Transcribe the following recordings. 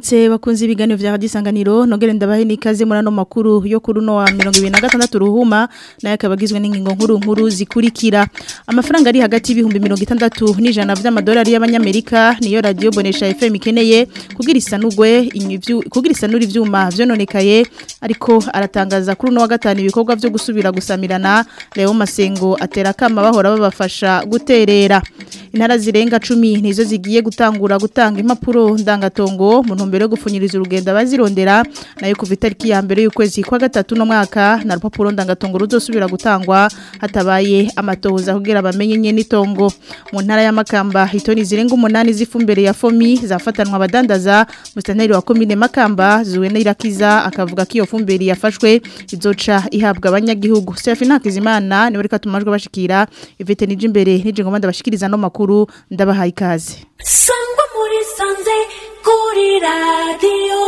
Mwaramutse bakunze ibiganiro vya Radio Isanganiro nogere ndabahe nikaze muri ano makuru yo kuri no wa 2026 ruhuma naye akabagizwe n'ingingo nkuru nkuru zikurikira amafaranga ari hagati y'ibihumbi 60 n'ijana vy'amadolari y'abanyamerika niyo radio Bonesha FM ikeneye kugira isanurwe inyivyu kugira isanura ivyuma vyononekaye ariko aratangaza kuri no wa gatanu ibikorwa vyo gusubira gusamirana Leo Masengo atera kama bahora babafasha guterera intara zirenga 10 nizo zigiye gutangura gutanga impapuro ndangatongo mu ntumbero yo gupfunyiriza urugendo abazirondera nayo kuva itariki ya mbere y'ukwezi kwa gatatu no mwaka na rupapuro ndangatongo ruzosubira gutangwa hatabaye amatohoza kugira bamenye nye n'itongo mu ntara y'amakamba hitoni zirenga umunani z'ifumbire ya fomi zafatanwa abadandaza musitanteri wa komine makamba zuwe n'irakiza akavuga ko iyo fumbire yafashwe izoca ihabwa abanyagihugu Serafina Hakizimana niwe reka tumajwe bashikira ivete nije imbere nije ngomba ndabashikiriza no makuru ndabahaye ikaze sangwa muri sanze kuri radiyo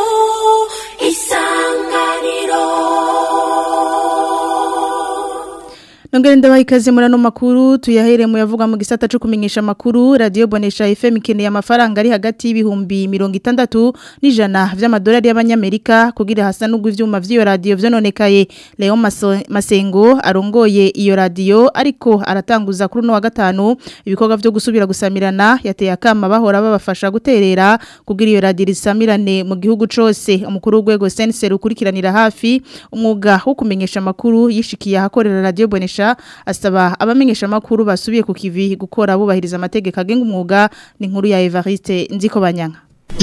isanganiro Nongere ndabaha ikaze muri ano makuru tuyahere mu yavuga mu gisata cyo kumenyesha makuru Radio Bonesha FM ikeneye amafaranga ari hagati y'ibihumbi 60 n'ijana vy'amadolari y'abanyamerika kugira hasa n'ugwa ivyuma vy'iyo radio vyononekaye Leo Maso, Masengo arongoye iyo radio ariko aratanguza kuri no wa gatanu ibikorwa vyo gusubira gusamirana yateye akama bahora babafasha guterera kugira iyo radio risamirane mu gihugu cose umukuru w'ugwego Sense rukurikiranira hafi umwuga wo kumenyesha makuru yishikiye ahakorera Radio Bonesha asaba abamenyesha makuru basubiye ku kivi gukora bubahiriza amategeko agenga umwuga ni nkuru ya Evariste nziko banyanga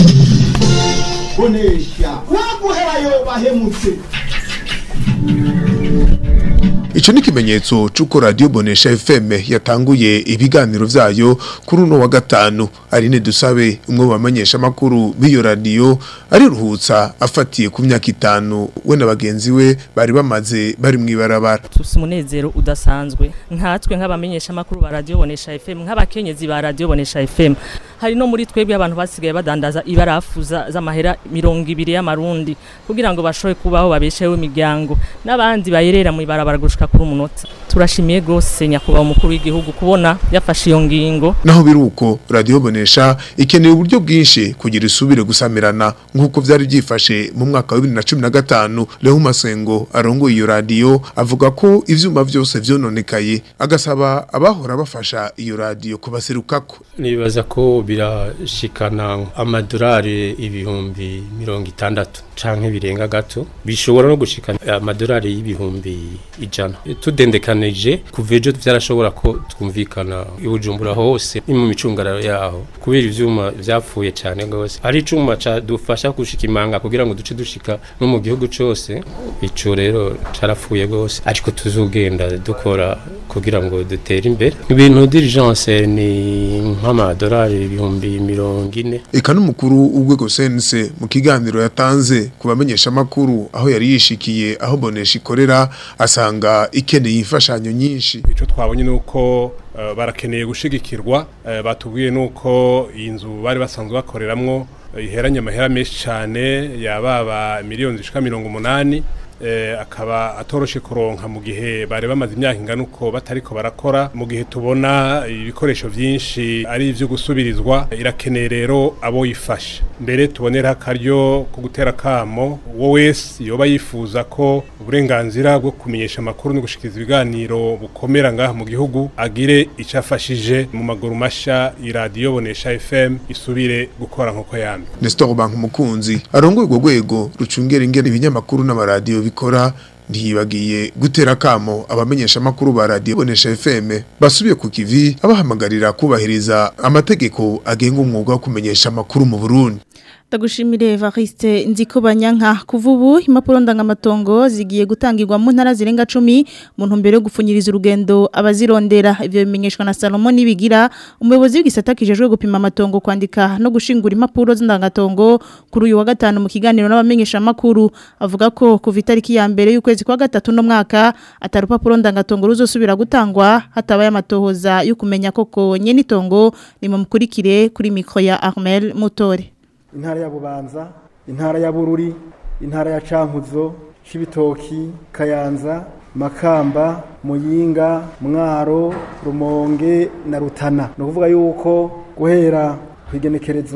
bonesha waguherayo bahemutse Ico ni kimenyetso c'uko Radio Bonesha FM yatanguye ibiganiro vyayo kuri uno wa gatanu Aline Dusabe umwe bamenyesha makuru b'iyo radio ari ruhutsa afatiye ku myaka itanu we na bagenzi we bari bamaze bari mwibarabara tusi umunezero udasanzwe nkatwe nk'abamenyesha makuru ba Radio Bonesha FM nk'abakenyezi ba Radio Bonesha FM hari no muri twebwe abantu basigaye badandaza ibarafuza z'amahera 200 y'amarundi kugira ngo bashobe kubaho babesheho imiryango n'abandi bayerera mu ibarabara gushika kuri umunota turashimiye gose nyakubahwa umukuru w'igihugu kubona yafashe iyo ngingo naho biruko Radio Bonesha ikeneye uburyo bwinshi kugira isubire gusamirana nk'uko vyari byifashe mu mwaka wa 2015 Leo Masengo arongoye iyo radio avuga ko ivyuma vyose vyononekaye agasaba abahora bafasha iyo radio kubaserukako nibaza ko birashikana amadolari ibihumbi mirongo itandatu canke birenga gato bishobora no gushikana amadolari y'ibihumbi ijana tudendekanije kuva ejo vyarashobora ko twumvikana ibujumbura hose ni mu micungararo yaho kubera ivyuma vyapfuye cane gose hari icuma cadufasha gushika imanga kugira ngo duce dushika no mu gihugu cose ico rero carapfuye gose ariko tuzogenda dukora kugira ngo dutere imbere ibintu diligence ni nk'amadolari ibihumbi mirongo ine eka n'umukuru w'urwego sense mu kiganiro yatanze ku bamenyesha makuru aho yari yishikiye aho bonesha ikorera asanga ikeneye imfashanyo nyinshi icyo twabonye ni uko barakeneye gushigikirwa batubwiye nuko iyi nzu bari basanzwe bakoreramwo iheranye amahera menshi cyane yababa miliyoni zishika mirongo umunani akaba atoroshe kuronka mu gihe bari bamaze imyaka ingana uko batariko barakora mu gihe tubona ibikoresho byinshi ari ibyo gusubirizwa irakeneye rero abo yifasha mbere tubonera akaryo ko gutera kamo uwo wese yoba yifuza ko uburenganzira bwo kumenyesha amakuru no gushikiriza ibiganiro bukomera ngaha mu gihugu agire icyo afashije mu maguru mashya iradiyo bonesha FM isubire gukora nk'uko yamye Nestor Bank umukunzi arongoye urwo rwego rucungera ingene ibinyamakuru n'amaradiyo bikora ntiyibagiye gutera kamo abamenyesha makuru ba radio bonesha FM basubiye ku kivi abahamagarira kubahiriza amategeko agenga umwuga wo kumenyesha makuru mu Burundi Ndagushimire Evariste nziko banyanka kuva ubu impapuro ndangamatongo zigiye gutangirwa mu ntara zirenga 10 mu ntumbero yo gupfunyiriza urugendo abazirondera ivyo bimenyeshwa na Salomon Nibigira umuyobozi w'igisata kijejwe gupima amatongo kwandika no gushingura impapuro z'indangatongo kuri uyu wa gatanu mu kiganiro n'abamenyesha makuru avuga ko kuva itariki ya mbere y'ukwezi kwa gatatu no mwaka atarupapuro ndangatongo ruzosubira gutangwa hatabaye amatohoza yo kumenya koko nye nitongo nimukurikire kuri mikro ya Armel Mutore intara ya bubanza intara ya bururi intara ya cankuzo cibitoki kayanza makamba muyinga mwaro rumonge na rutana ni ukuvuga yuko guhera ku igenekerezo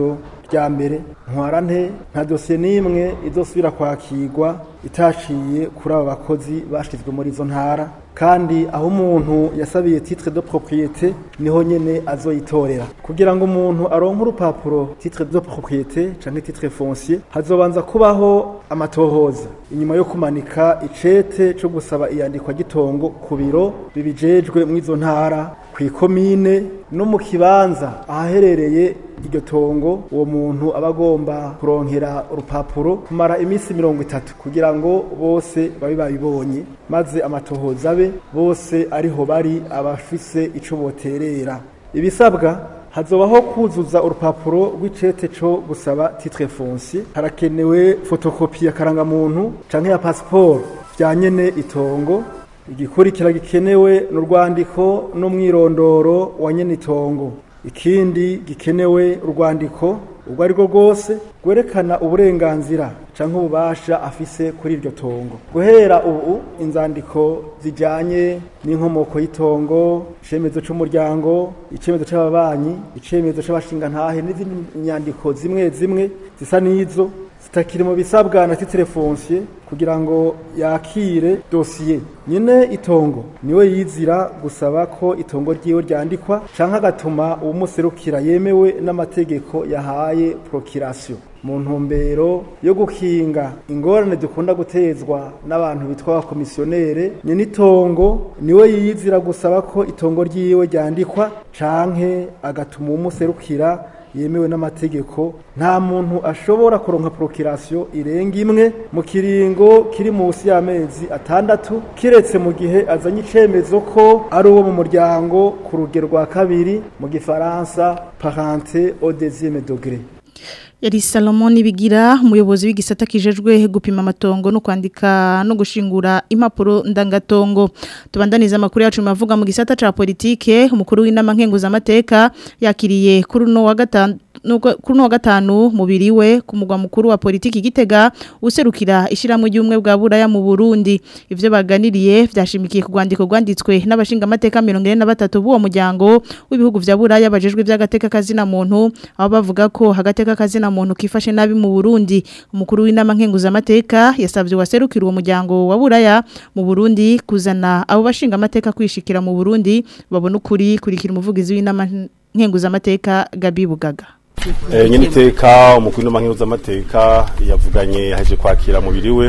rya mbere ntwara nte nta dosiye n'imwe idosubira kwakirwa itaciye kuri abo bakozi bashizwe muri izo ntara kandi aho umuntu yasabiye titre de propriété niho nyene azoyitorera kugira ngo umuntu aronke urupapuro titre de propriété canke titre foncier hazobanza kubaho amatohoza inyuma yo kumanika icete co gusaba iyandikwa gitongo ku biro bibijejwe mw'izo ntara kw'ikomine no mu kibanza ahaherereye iryo tongo uwo muntu aba agomba kuronkera urupapuro kumara iminsi mirongo itatu kugira ngo bose babe babibonye maze amatohoza abe bose ariho bari abafise ico boterera ibisabwa hazobaho kuzuza urupapuro rw'icete co gusaba titre foncier harakenewe fotokopi ya karangamuntu canke ya pasiporo vya nyene itongo igikurikira gikenewe n'urwandiko n'umwirondoro wa nyene itongo ikindi gikenewe urwandiko ubwo ari rwo rwose rwerekana uburenganzira canke ububasha afise kuri iryo tongo guhera ubu inzandiko zijanye n'inkomoko y'itongo icemezo c'umuryango icemezo c'ababanyi icemezo c'abashingantahe n'izindi nyandiko zimwe zimwe zisa n'izo zitakiri mu bisabwa na titre foncier kugira ngo yakire dosiye nyine itongo niwe yizira gusaba ko itongo ryiwe ryandikwa canke agatuma uwumuserukira yemewe n'amategeko yahaye procuration mu ntumbero yo gukinga ingorane dukunda gutezwa n'abantu bitwa abakomisiyonere nyine itongo niwe yizira gusaba ko itongo ryiwe ryandikwa canke agatuma uwumuserukira yemewe n'amategeko nta muntu ashobora kuronka procreation irenga imwe mu kiringo kiri munsi y'amezi atandatu kiretse mu gihe azanye icemezo ko ari uwo mu muryango ku rugero rwa kabiri mu gifaransa parenté au deuxième degré yari Salomon Nibigira umuyobozi w'igisata kijejwe gupima amatongo no kwandika no gushingura impapuro ndangatongo tubandaniza amakuru yacu mavuga mu gisata ca politike umukuru w'inama nkenguza amateka yakiriye kuri no wa gatanu kuri no wa gatanu mubiri we ku mugwa mukuru wa politiki gitega userukira ishiramwe ry'umwe bwa buraya mu Burundi ivyo baganiriye vyashimikiye ku rwandiko rwanditswe n'abashinga amateka 43 b'uwo muryango w'ibihugu vya buraya bajejwe by'agateka kazina muntu abo bavuga ko hagateka kazina muntu kifashe nabi mu Burundi umukuru w'inama nkenguza amateka yasavye waserukira uwo muryango wa buraya mu Burundi kuzana abo bashinga amateka kwishikira mu Burundi babona ukuri kurikira umuvugizi w'inama nkenguza amateka Gabi Bugaga Eh nyine iteka umukuru n'amankiruza amateka yavuganye haje kwakira mubiri we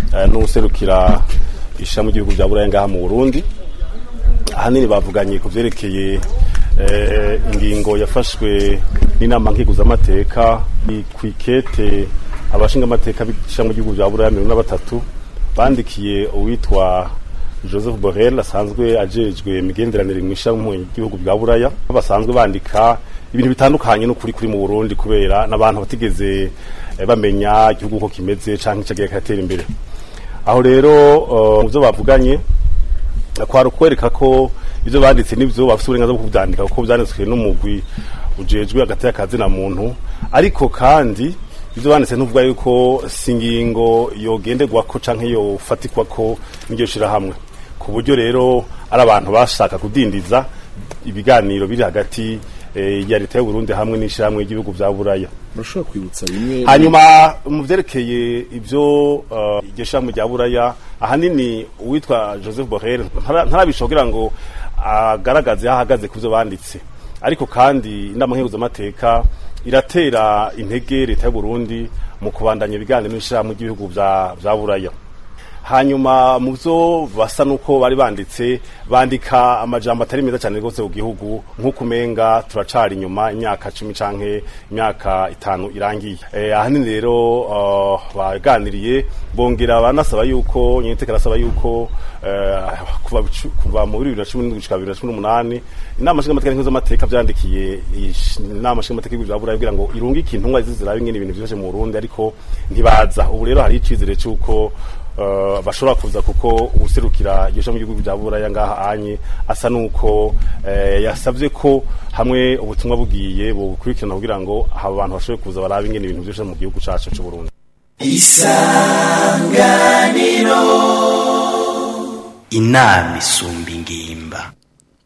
n'userukira ishamu ry'ibihugu bya Buraya ngaha mu Burundi ahanini bavuganye ku vyerekeye ingingo yafashwe n'inama nkiguza amateka kwikete abashinga amateka b'ishamu ry'ibihugu bya Buraya 103 bandikiye uwitwa Joseph Borrell asanzwe ajejwe imigenderanire mu ishamu ry'ibihugu bya Buraya basanzwe bandika ibintu bitandukanye n'ukuri kuri mu Burundi kubera n'abantu batigeze bamenya igihugu ko kimeze canke cagiye katera imbere aho rero mu byo bavuganye kwari ukwereka ko ibyo banditse n'ibyo bafite uburenganzira bwo kubyandika kuko byanditswe n'umugwi ujejwe hagati y'akazina muntu ariko kandi ibyo banditse ntuvuga yuko si ingingo yogenderwako canke yofatirwako n'iryo shirahamwe ku buryo rero ari abantu bashaka kudindiza ibiganiro biri hagati ya leta y'u Burundi hamwe n'ishyirahamwe ry'ibihugu bya Buraya urashobora kwibutsa bimwe hanyuma mu byerekeye ibyo iryo shyirahamwe rya Buraya ahanini uwitwa Joseph Borrell ntarabishobora ngo agaragaze aho ahagaze ku byo banditse ariko kandi inama nkenguzamateka iratera intege leta y'u Burundi mu kubandanya ibiganiro n'ishyirahamwe ry'ibihugu bya Buraya hanyuma mu byo basa nuko bari banditse bandika amajambo atari meza cyane rwose ku gihugu nk'uko umenga turacari inyuma imyaka cumi canke imyaka itanu irangiye eh, ahanini rero uh, baganiriye bongera banasaba yuko nyiniteka arasaba yuko uh, kuva kuva mu 2017 gushika 2018 inama nshinga amategeko mpuzamategeko vyandikiye inama nshinga amategeko ya Buraya kugira ngo irunge ikintu ngwa zizirabe ingene ibintu byose mu Burundi ariko ntibaza ubu rero hari icizere cyuko Uh, bashobora kuza kuko userukira igisho mu gihugu bya Buraya ngaha anye asa nuko uh, yasavye ko hamwe ubutumwa bugiye bukurikirana kugira ngo aba bantu bashobore kuza baraba ingene ibintu byose mu gihugu cacu cy'u Burundi isanganiro inama isumba ingimba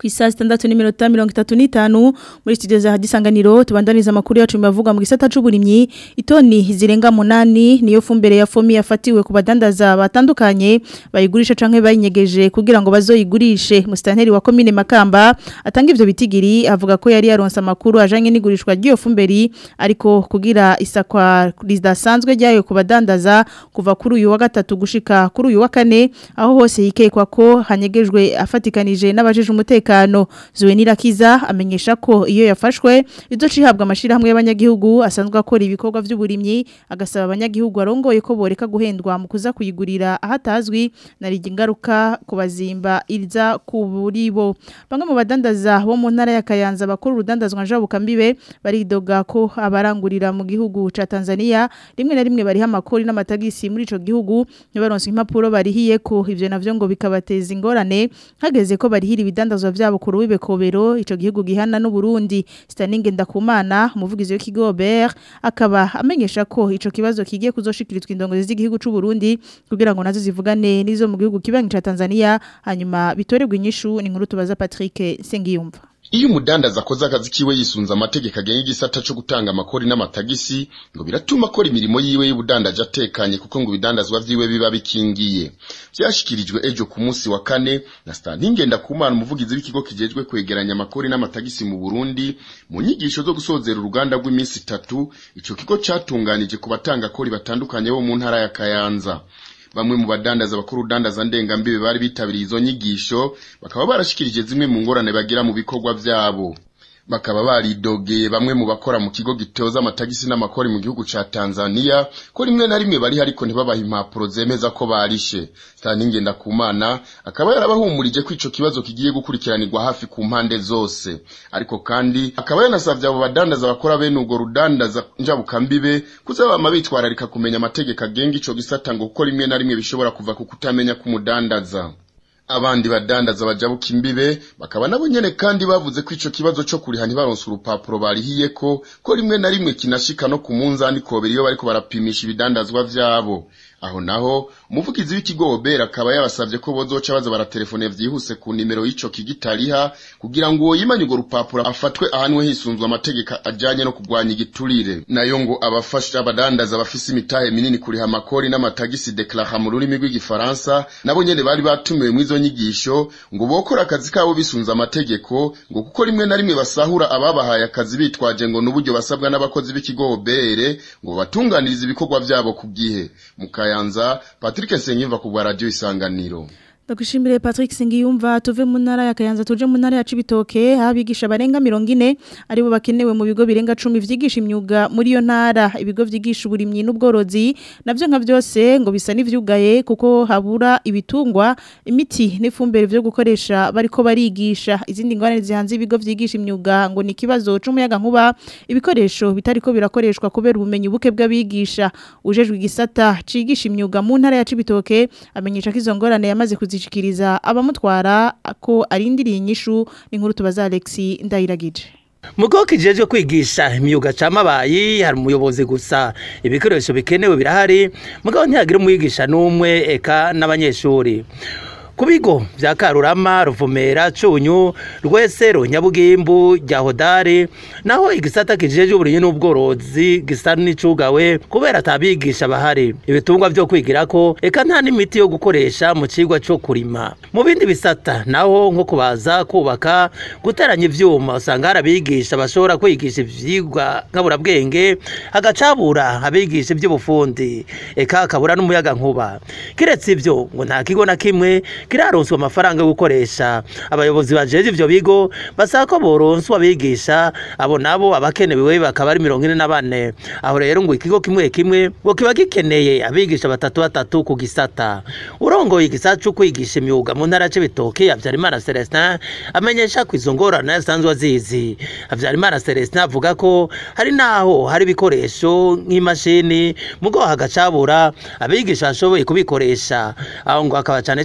ku isaha zitandatu n'iminota mirongo itatu n'itanu muri studio za hadisanganiro tubandaniza amakuru yacu bibavuga mu gisata c'uburimyi itoni zirenga munani niyo fumbire ya fomi yafatiwe ku badandaza batandukanye bayigurisha canke bayinyegeje kugira ngo bazoyigurishe mustanteri wa komine Makamba atanga ivyo bitigiri avuga ko yari yaronse amakuru ajanye n'igurishwa ry'iyo fumberi ariko kugira isakwa ridasanzwe ryayo ku badandaza kuva kuri uyu wa gatatu gushika kuri uyu wa kane aho hose yikekwa ko hanyegejwe afatikanije n'abajeje umutekano Zuwenira Kiza amenyesha ko iyo yafashwe izocihabwa amashirahamwe y'abanyagihugu asanzwe akora ibikorwa vy'uburimyi agasaba abanyagihugu arongoye ko boreka guhendwa mu kuza kuyigurira ahatazwi narije ingaruka kubazimba iriza kuburibo bamwe mu badandaza bo mu ntara ya Kayanza bakuru urudandazwa njabuka mbibe baridoga ko abarangurira mu gihugu ca Tanzania rimwe na rimwe bariha amakori n'amatagisi muri ico gihugu nibaronse impapuro barihiye ko ivyo navyo ngo bikabateza ingorane hageze ko barihira ibidandazwa vyabo ku rubibe kobero ico gihugu gihana n'u Burundi Staninge Ndakumana umuvugizi w'ikigo BR akaba amenyesha ko ico kibazo kigiye kuzoshikirizwa indongozi z'igihugu c'u Burundi kugira ngo nazo zivugane n'izo mu gihugu kibangi ca Tanzania hanyuma bitorerwa inyishu ni nkuru tubaza Patrick Sengiyumva Iyo umudandaza akoze akazi kiwe yisunza amategeko agenga igisata cyo gutanga amakori n'amatagisi ngo biratuma akora imirimo yiwe y'ubudandaje atekanye kuko ngo ibidandazwa vyiwe biba bikingiye byashikirijwe ejo ku munsi wa kane na Stanley Ndakumana umuvugizi w'ikigo kijejwe kwegeranya amakori n'amatagisi mu Burundi mu nyigisho zo gusozera uruganda rw'iminsi itatu ico kigo catunganije ku batanga kori batandukanye bo mu ntara ya Kayanza bamwe mu badandaza bakuru udandaza ndengambibe bari bitabiriye izo nyigisho bakaba barashikirije zimwe mu ngorane bagira mu bikorwa vyabo bakaba baridogeye bamwe mu bakora mu kigo gitoza amatagisi n'amakori mu gihugu ca Tanzania ko rimwe na rimwe bari hariko ntibabaha impapuro zemeza ko barishe Staninge Ndakumana akaba yarabahumurije ko ico kibazo kigiye gukurikiranirwa hafi ku mpande zose ariko kandi akaba yanasavye abo badandaza bakora bene urwo rudandaza njabukambibe kuzabama bitwararika kumenya amategeko agenga ico gisata ngo kuko rimwe na rimwe bishobora kuva ku kutamenya k'umudandaza abandi badandaza bajabuka imbibe bakaba nabo nyene kandi bavuze ko ico kibazo co kuriha ntibaronse urupapuro barihiye ko ko rimwe na rimwe kinashika no ku munzani kobera iyo bariko barapimisha ibidandazwa vyabo aho naho umuvugizi w'ikigo Obera akaba yabasavye ko bozoca baza baratelefone vyihuse ku nimero y'ico kigitariha kugira ngo uwo yimanye urwo rupapuro afatwe ahanwe hisunzwe amategeko ajanye no kurwanya igiturire nayo ngo abafasha abadandaza bafise imitahe minini kuriha amakori n'amatagisi declara mu rurimi rw'igifaransa nabo nyene bari batumiwe mu izo nyigisho ngo bokora akazi kabo bisunze amategeko ngo kuko rimwe na rimwe basahura ababahaye akazi bitwaje ngo n'uburyo basabwa n'abakozi b'ikigo Obere ngo batunganirize ibikorwa vyabo ku gihe mukaya Kayanza Patrick Senyimva ku bwa radio Isanganiro Ndagushimire Patrick Singiyumva tuve mu ntara ya Kayanza tuje mu ntara ya Cibitoke abigisha barenga 40 aribo bakenewe mu bigo birenga 10 vyigisha imyuga muri yo ntara ibigo vyigisha uburimyi n'ubworozi navyo nka vyose ngo bisa n'ivyugaye kuko habura ibitungwa imiti n'ifumbire vyo gukoresha bariko barigisha izindi ngorane zihanze ibigo vyigisha imyuga ngo ni kibazo c'umuyaga nkuba ibikoresho bitariko birakoreshwa kubera ubumenyi buke bw'abigisha ujejwe igisata cigisha imyuga mu ntara ya Cibitoke amenyesha ko izo ngorane yamaze kuzishikiriza abamutwara ko arindiriye inyishu n'inkuru tubaza Alexi Ndayiragije Mugo kijejwe kwigisha imyuga camabayi hari umuyobozi gusa ibikoresho bikenewe birahari mugabo ntiyagira umwigisha n'umwe eka n'abanyeshuri ku bigo vya Karurama Ruvumera Cunyu Rwesero Nyabugimbu rya Hodari naho igisata kijeje uburinyi n'ubworozi gisa n'icugawe kubera atabigisha bahari ibitungwa vyo kwigirako eka nta n'imiti yo gukoresha mu cigwa co kurima mu bindi bisata naho nko kubaza kubaka guteranya ivyuma usanga hari abigisha bashobora kwigisha ivyigwa nkaburabwenge hagacabura abigisha ivy'ubufundi eka akabura n'umuyaga nkuba kiretse ivyo ngo nta kigo na kimwe kiraronswa amafaranga yo gukoresha abayobozi bajeje ivyo bigo basaba ko boronswa abigisha abo nabo abakenewe bakaba ari mirongo ine na bane aho rero ngo ikigo kimwe kimwe ngo kiba gikeneye abigisha batatu batatu ku gisata urongoye igisata co kwigisha imyuga mu ntara c'ibitoke Havyarimana Celestin amenyesha ko izo ngorane asanzwe azizi Havyarimana Celestin avuga ko hari naho hari ibikoresho nk'imashini mugo hagacabura abigisha bashoboye kubikoresha aho ngo akaba cane cane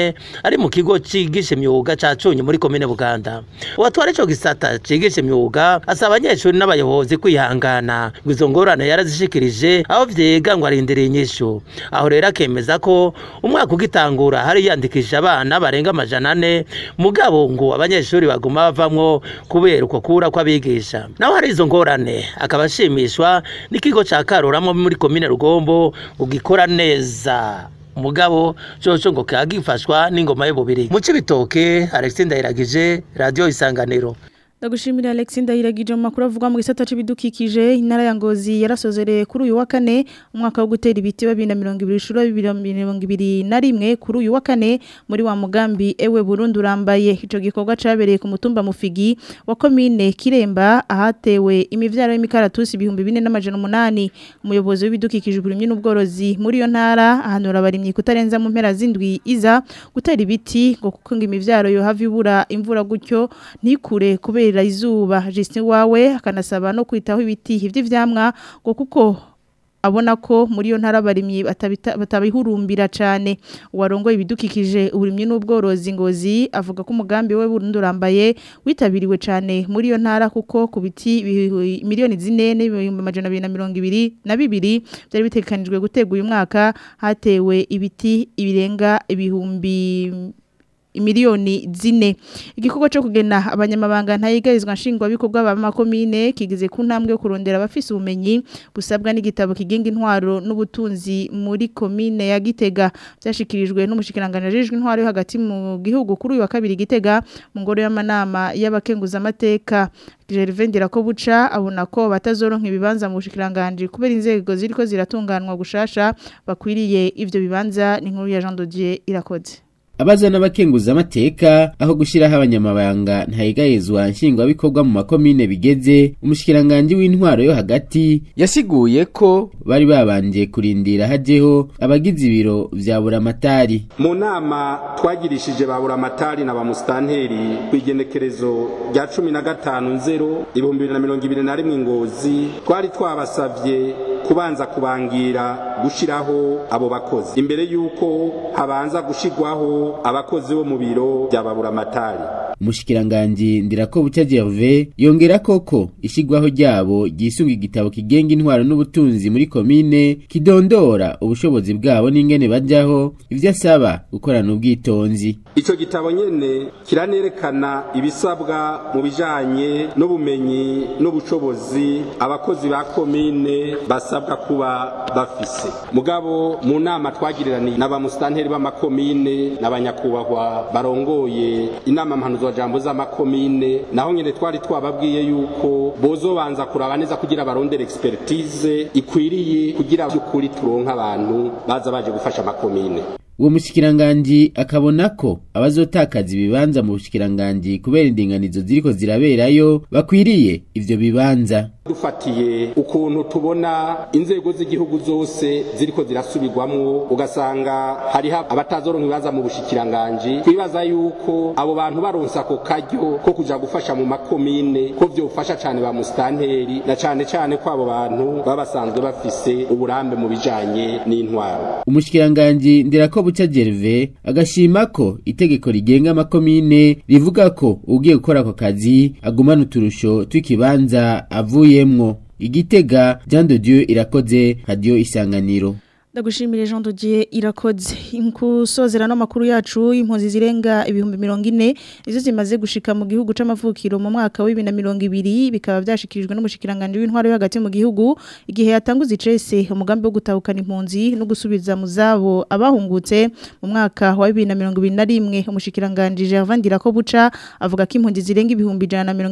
ane ari mu kigo cigisha imyuga ca Cunyu muri komine Buganda uwatwara ico gisata cigisha imyuga asaba abanyeshuri n'abayobozi kwihangana ngo izo ngorane yarazishikirije aho vyiga ngo arindiriye inyishu aho rero akemeza ko umwaka ugitangura hari yandikisha abana barenga amajana ane mugabo ngo abanyeshuri baguma bavamwo kubera uko kura kw'abigisha naho hari izo ngorane akaba ashimishwa n'ikigo ca Karuramo muri komine Rugombo ngo gikora neza mugabo coco ngo kagifashwa n'ingoma y'ububiri mu cibitoke Alexis Ndayiragije radio isanganiro Ndagushimira Alex Ndayiragije mu makuru avuga mu gisata c'ibidukikije intara ya Ngozi yarasozereye kuri uyu wa kane umwaka wo gutera ibiti wa 2020 shuro 2021 kuri uyu wa kane muri wa mugambi ewe Burundi urambaye ico gikorwa cabereye ku mutumba mufigi wa commune Kiremba ahatewe imivyaro y'imikaratusi ibihumbi 4800 umuyobozi w'ibidukikije uburimyi n'ubworozi muri yo ntara ahanura abarimyi kutarenza mu mpera zindwi iza gutera ibiti ngo kuko ngo imivyaro yo havi ibura imvura gutyo ntikure kubera izuba Justin wawe akanasaba no kwitaho ibiti vy'ivyamwa ngo kuko abona ko muri yo ntara barimye batabihurumbira cyane uwarongoye ibidukikije uburimyi n'ubworozi ngozi avuga ko umugambi we Burundi urambaye witabiriwe cyane muri yo ntara kuko ku biti miliyoni zine n'ibihumbi amajana abiri na mirongo ibiri na bibiri byari bitekanijwe gutegwa uyu mwaka hatewe ibiti ibirenga ibihumbi imiliyoni zine igikorwa cyo kugena abanyamabanga ntayigarizwa nshingwa bikorwa ba makomine kigeze ku ntambwe yo kurondera abafise ubumenyi busabwa n'igitabo kigenga intwaro n'ubutunzi muri komine ya Gitega byashikirijwe n'umushikiranganje ajejwe intwaro yo hagati mu gihugu kuri uyu wa kabiri Gitega mu ngoro y'amanama y'abakenguza amateka Gervendera ko buca abona ko batazoronka ibibanza mu bushikiranganje kubera inzego ziriko ziratunganwa gushasha bakwiriye ivyo bibanza ni nkuru ya Jean Dodier irakoze abaza n'abakenguza amateka aho gushiraho abanyamabanga ntayigayezwa nshingwabikorwa mu makomine bigeze umushikiranganje w'intwaro yo hagati yasiguye ko bari babanje kurindira hajeho abagize ibiro vya buramatari mu nama twagirishije ba buramatari na ba musitanteri ku igenekerezo rya cumi na gatanu nzero ibihumbi bibiri na mirongo ibiri na rimwe ngozi twari twabasavye kubanza kubangira gushiraho abo bakozi imbere y'uko habanza gushigwaho abakozi bo mu biro bya baburamatari umushikiranganji ndirako buca Gervais yongera koko ishigwaho ryabo ryisunga igitabo kigenga intwaro n'ubutunzi muri komine kidondora ubushobozi bwabo n'ingene bajaho ivyo asaba gukorana ubwitonzi ico gitabo nyene kiranerekana ibisabwa mu bijanye n'ubumenyi n'ubushobozi abakozi ba komine basabwa kuba bafise mugabo mu nama twagiriraniye n'abamusitanteri b'amakomine n'abanyakubahwa barongoye inama mpanuzo jambo z'amakomine naho nyene twari twababwiye yuko bozobanza kuraba neza kugira barondere expertise ikwiriye kugira by'ukuri turonka abantu baza baje gufasha amakomine uwo mushikiranganji akabona ko abazotakaza ibibanza mu bushikiranganji kubera indinganizo ziriko ziraberayo bakwiriye ivyo bibanza dufatiye ukuntu tubona inzego z'igihugu zose ziriko zirasubirwamwo ugasanga hariho abatazoronka ibibanza mu bushikiranganji twibaza yuko abo bantu baronse ako karyo ko kuja gufasha mu makomine ko vyofasha cane ba musitanteri na cane cane ko abo bantu baba basanzwe bafise uburambe mu bijanye n'intwaro umushikiranganji ndirako buca Gervais agashima ko itegeko rigenga amakomine rivuga ko ugiye gukora ako kazi agumana uturusho tw'ikibanza avuyemwo igitega Jean de Dieu irakoze radio isanganiro Ndagushimire Jean Dodier irakoze inkusozera no makuru yacu impunzi zirenga ibihumbi 40 izo zimaze gushika mu gihugu c'amavukiro mu mwaka wa 2020 bikaba byashikirijwe n'umushikiranganje w'intwaro yo hagati mu gihugu igihe yatanguza icese umugambi wo gutahukana impunzi no gusubiza mu zabo abahungutse mu mwaka wa 2021 umushikiranganje Gervais Ndirako buca avuga ko impunzi zirenga ibihumbi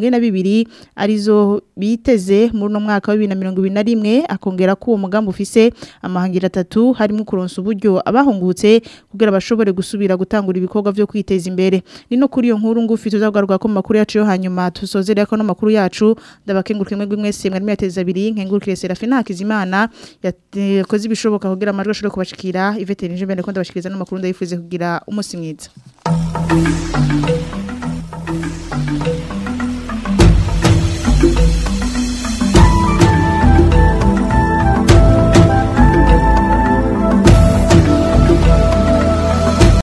142 arizo biteze muri no mwaka wa 2021 akongera ko uwo mugambi ufise amahangira atatu harimo kuronsa uburyo abahungutse kugira bashobore gusubira gutangura ibikorwa byo kwiteza imbere ni no kuri iyo nkuru ngufi tuzagaruka ko makuru yacu yo hanyuma tusozerera ko no makuru yacu ndabakengurukire mwebwe mwese mwari mwateza abiri nkengurukire Serafina Hakizimana yakoze ibishoboka kugira amajwi ashobore kubashikira Yvette Ninjembere ko ndabashikiriza no makuru ndayifuze kugira umunsi mwiza